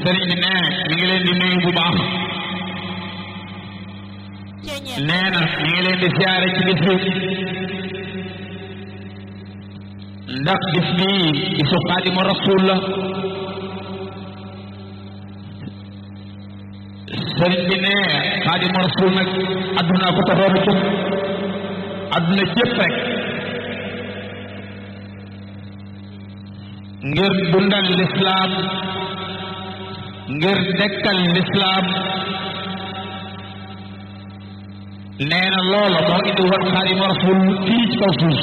sëriñ bi nee mi ngi leen di nuyu bu baax nee na mi ngi leen di siyaare ci bis bi ndax bis bii bisu xaadimu rasul la sëriñ bi nee xaadimu rasul nag adduna ko taxoon a jóg adduna jëpp rek ngir dundal lislaam ngir dekkal lislaam nee na loola moo indi woon xaadimu rasul fii ci kaw suuf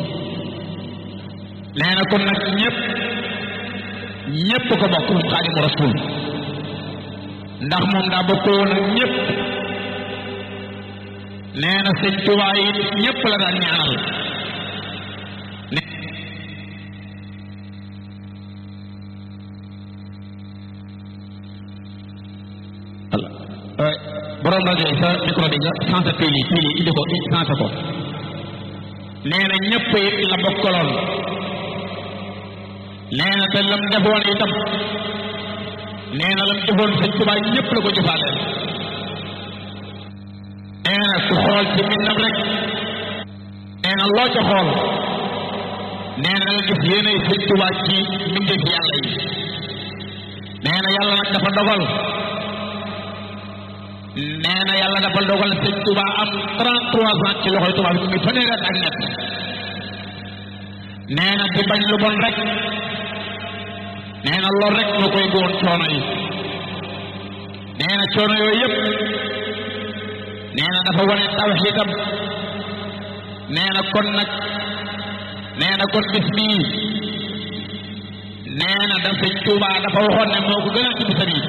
nee na kon nag ñëpp ñëpp ko bokk moom xaadimu rasul ndax moom daa bokkoon ak ñëpp nee na sëñ Tuubaa yi ñëpp la daan ñaanal ne borom rajo yi sa micro bi nga sensé pili yi pili yi indi ko sensé ko nee na ñëpp it la bokkaloon nee na te lam defoon itam nee na lam defoon sëñ Tuubaa ñëpp la ko jëfaaleel nee na ku xool ci mbindam rek nee na loo ca xool nee na nga gis yéenay sëñ Tuubaa ci mbindeef yàlla yi nee na yàlla nag dafa dogal nee na yàlla dafa dogal sëñ Tuubaa am 33 ans ci loxoy tubaab bi muy fanweeri at ak ñett nee na di bañ lu bon rek nee na loolu rek moo koy góon coono yi nee na coono yooyu yëpp nee na dafa wane tawxiidam nee na kon nag nee na kon bis bii nee na da sëñ Tuubaa dafa waxoon ne moo ko gënal ci bisam yi